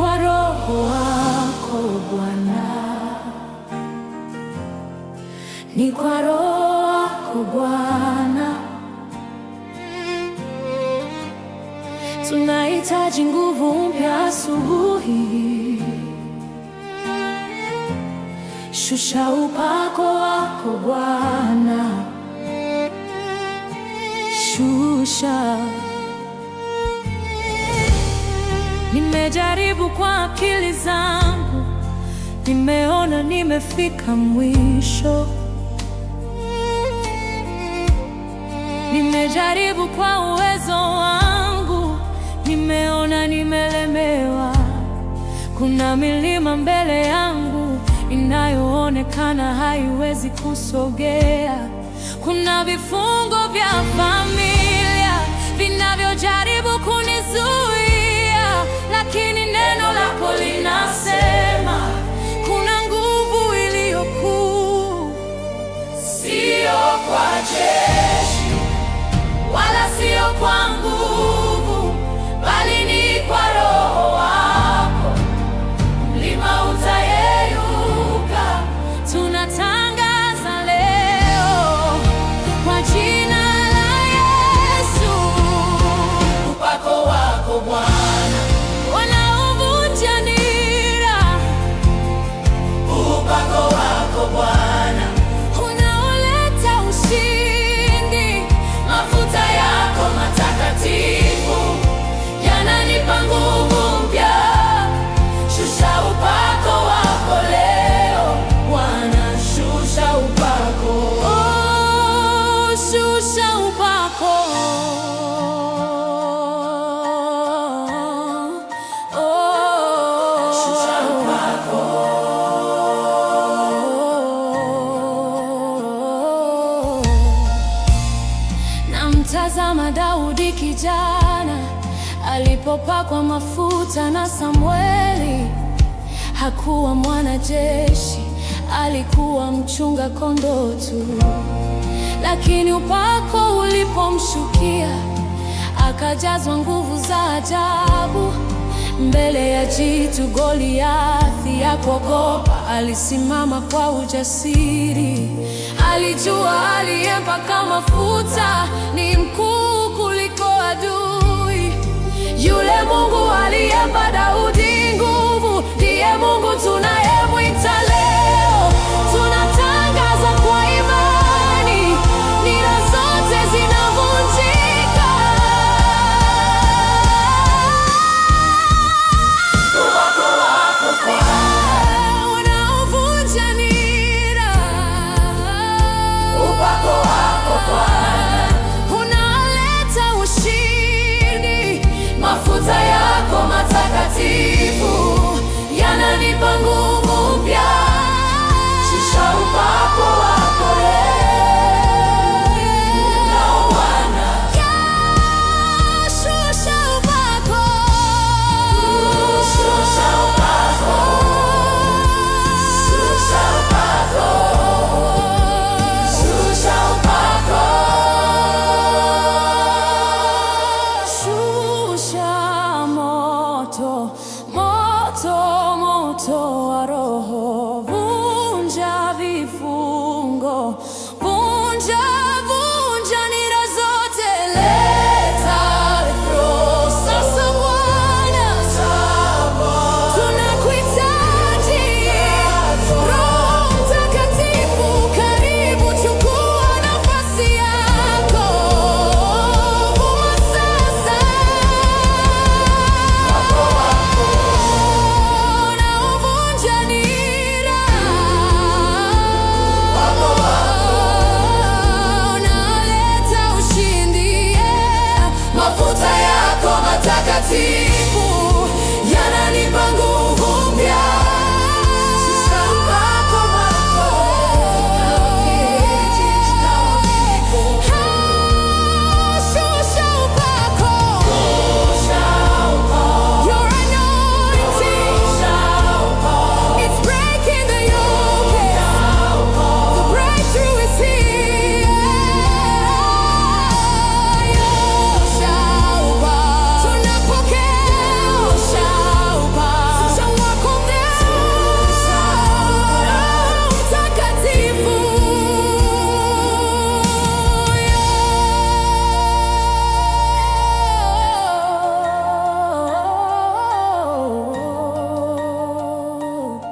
kwa Roho wako Bwana, ni kwa Roho wako Bwana. Tunahitaji nguvu mpya asubuhi. Shusha upako wako Bwana, shusha. Nimejaribu kwa akili zangu, nimeona nimefika mwisho. Nimejaribu kwa uwezo wangu, nimeona nimelemewa. Kuna milima mbele yangu inayoonekana haiwezi kusogea. Kuna vifungo vya familia vinavyojaribu kunizuia, lakini neno lako linasema kuna nguvu iliyo kuu, sio kwa jeshi wala sio kwa nguvu, bali ni kwa Roho wako. Mlima utayeyuka. Tunatangaza leo kwa jina la Yesu, upako wako Bwana wanaovunja nira, upako wako Bwana unaoleta ushindi. Mafuta yako matakatifu yananipa nguvu mpya. Shusha upako wako leo Bwana, shusha upako, oh, shusha upako, oh, shusha upako. Namtazama Daudi kijana alipopakwa mafuta na Samweli. Hakuwa mwanajeshi, alikuwa mchunga kondoo tu, lakini upako ulipomshukia akajazwa nguvu za ajabu. Mbele ya jitu Goliathi ya kuogopa, alisimama kwa ujasiri. Alijua aliyempaka mafuta ni mkuu kuliko adui. Yule Mungu aliyempa Daudi nguvu ndiye Mungu tunayemwita leo. Tunatangaza kwa imani, nira zote zinavunjika. Unaovunja nira. Unaleta ushindi. Mafuta yako matakatifu yananipa nguvu mpya. Shusha upako wako leo Bwana. Shusha upako. Shusha upako. Shusha upako. Shusha upako. Shusha moto, moto, moto.